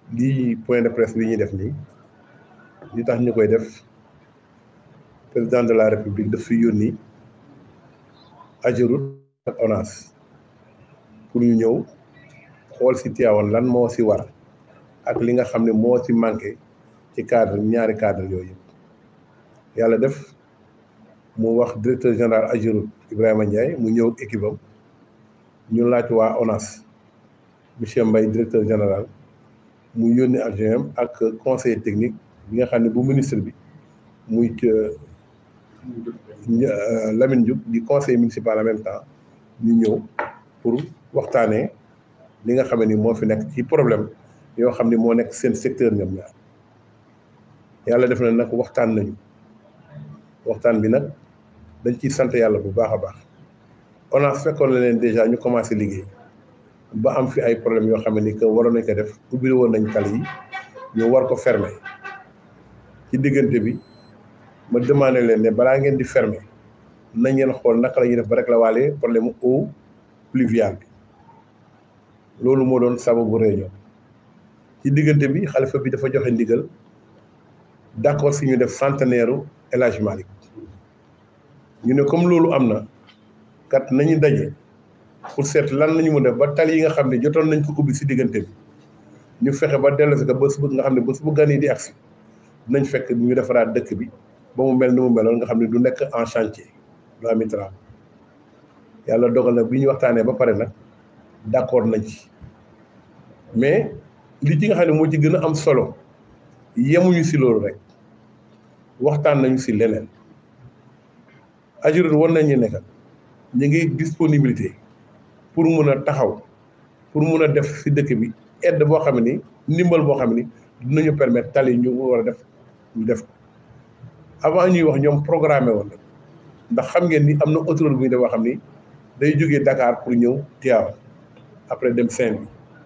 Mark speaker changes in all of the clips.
Speaker 1: lii point de presse bi ñuy def nii li tax ñu koy def président de la république daf fi yónni Ageroute ak ONAS pour ñu ñëw xool si Tivaouane lan moo si war ak li nga xam ne moo si manqué ci cadre ñaari cadre yooyu yëpp yàlla def mu wax directeur général Ageroute Ibrahima Ndiaye mu ñëw ak équipe am ñu laaj waa ONAS monsieur Mbaye directeur général mu yónni adjoint ak conseiller technique bi nga xam ne bu ministre bi muy Lamine Diouf di conseiller municipal en même temps ñu ñëw pour waxtaanee li nga xam ne ni moo fi nekk ci problème yoo xam ne moo nekk seen secteur ñoom ñaar yàlla def na nag waxtaan nañu waxtaan bi nag dañ ciy sant yàlla bu baax a baax ONAS fekkoon na leen déjà ñu commencé liggéey ba am fi ay problème yoo xam ne ni que waroon nañ ko def ubbi woon nañ tali yi ñu war ko fermer ci diggante bi ma demandé leen ne balaa ngeen di fermer nañ ngeen xool naka la ñuy def ba rek la waale problème mu eau pluviale bi loolu moo doon sababu réunion ci diggante bi xalifa bi dafa joxe ndigal d'accord si ñu def centenaire El Hadj Malick ñu ne comme loolu am na kat nañu daje pour seet lan lañu mun def ba tali yi nga xam ne jotoon nañ ko ubbi si diggante bi ñu fexe ba dellusi ko bés bu nga xam ne bés bu gan yi di agsi nañ fekk ñu defaraat dëkk bi ba mu mel ni mu meloon nga xam ne du nekk en chantier du am travaux yàlla dogal na bi ñu waxtaanee ba pare nag d'accord nañ ci mais li ci nga xam ne moo ci gën a am solo yemuñu si loolu rek waxtaan nañu si leneen Ageroute war nañu nekk ñu ngi disponibilité pour mun a taxaw pour mun a def si dëkk bi aide boo xam ni ndimbal boo xam ni dinañu permettre tali ñu war a def ñu def ko avant ñuy wax ñoom programmé woon ndax xam ngeen ni am na autoroute bu ñu def boo xam ni day jógee Dakar pour ñëw Tivaouane après dem Saint-Louis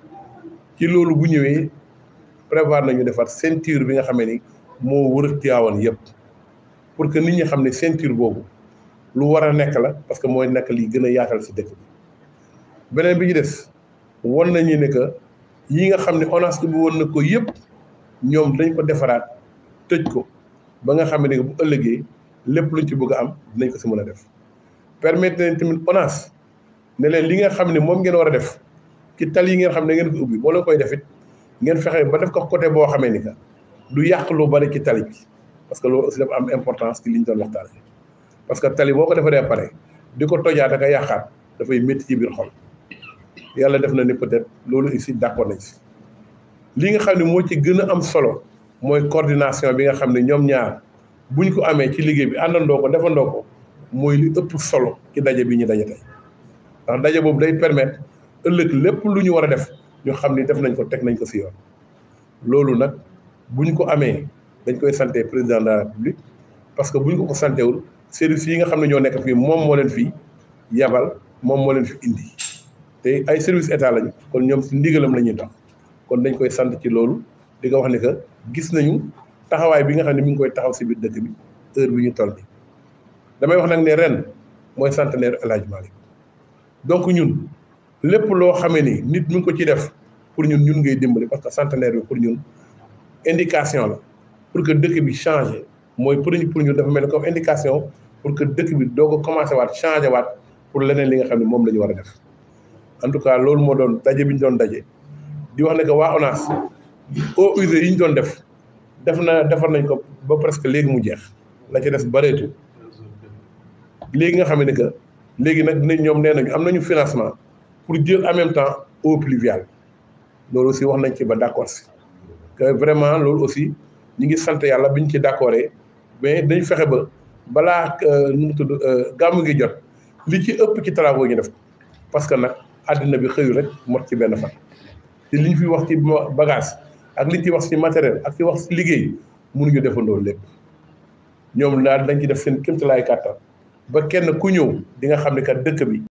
Speaker 1: ci loolu bu ñëwee prévoir nañu defar ceinture bi nga xamee ni moo wër Tivaouane yëpp pour que nit ñi xam ne ceinture boobu lu war a nekk la parce que mooy nekk li gën a yaatal si dëkk bi beneen bi ñu des won nañu ne que yi nga xam ne ONAS bi woon na ko yëpp ñoom dañ ko defaraat tëj ko ba nga xam ne bu ëllëgee lépp luñ ci bëgg a am dinañ ko si mën a def permettre leen tamit ONAS ne leen li nga xam ne moom ngeen war a def ci tali yi ngeen xam ne ngeen ko ubbi boo leen koy def it ngeen fexe ba def ko côté boo xamee ni que du yàq lu bari ci tali bi parce que loolu aussi dafa am importance ci li ñu doon waxtaanee parce que tali boo ko defaree pare di ko tojaat ak a yàqaat dafay métti ci biir xol yàlla def na ni peut-être loolu aussi d'accord nañ si li nga xam ne moo ci gën a am solo mooy coordination bi nga xam ne ñoom ñaar buñ ko amee ci liggéey bi àndandoo ko defandoo ko mooy li ëpp solo ci daje bi ñu daje tey ndax daje boobu day permettre ëllëg lépp lu ñu war a def ñu xam ni def nañ ko teg nañ ko si yoon loolu nag buñ ko amee dañ koy santé président de la république parce que buñ ko ko santéwul service yi nga xam ne ñoo nekk fii moom moo leen fii yabal moom moo leen fi indi te ay service état lañu kon ñoom si ndigalam la ñuy tax kon dañ koy sant ci loolu di nga wax ne que gis nañu taxawaay bi nga xam ne mi ngi koy taxaw si biir dëkk bi heure bi ñu toll bi damay wax nag ne ren mooy centenaire El Hadj Malick donc ñun lépp loo xamee ni nit mi ngi ko ci def pour ñun ñun ngay dimbali parce que centenaire bi pour ñun indication la pour que dëkk bi changé mooy pour ñu pour ñun dafa mel ni comme indication pour que dëkk bi doog a commencé waat changé waat pour leneen li nga xam ne moom la ñu war a def en tout cas loolu moo doon daje bi ñu doon daje di wax ne que waa ONAS eaux usées yi ñu doon def def na defar nañ ko ba presque léegi mu jeex la ci des bareetu léegi nga xam ne que léegi nag dinañ ñoom nee nañu am nañu financement pour jël en même temps eau pluviale loolu aussi wax nañ ci ba d'accord si que vraiment loolu aussi ñu ngi sant yàlla bi ñu ci d'accordé mais dañ fexe ba balaa nu mu tudd gàmmu gi jot li ci ëpp ci travaux ñu def parce que nag àddina bi xëyu rek mot ci benn fan te li ñu fi wax ci bagage ak li ñu ci wax ci matériel ak ci wax ci liggéey mënuñu defandoo lépp ñoom daal dañ ci def seen kéemtalaay kàttan ba kenn ku ñëw di nga xam ne kat dëkk bi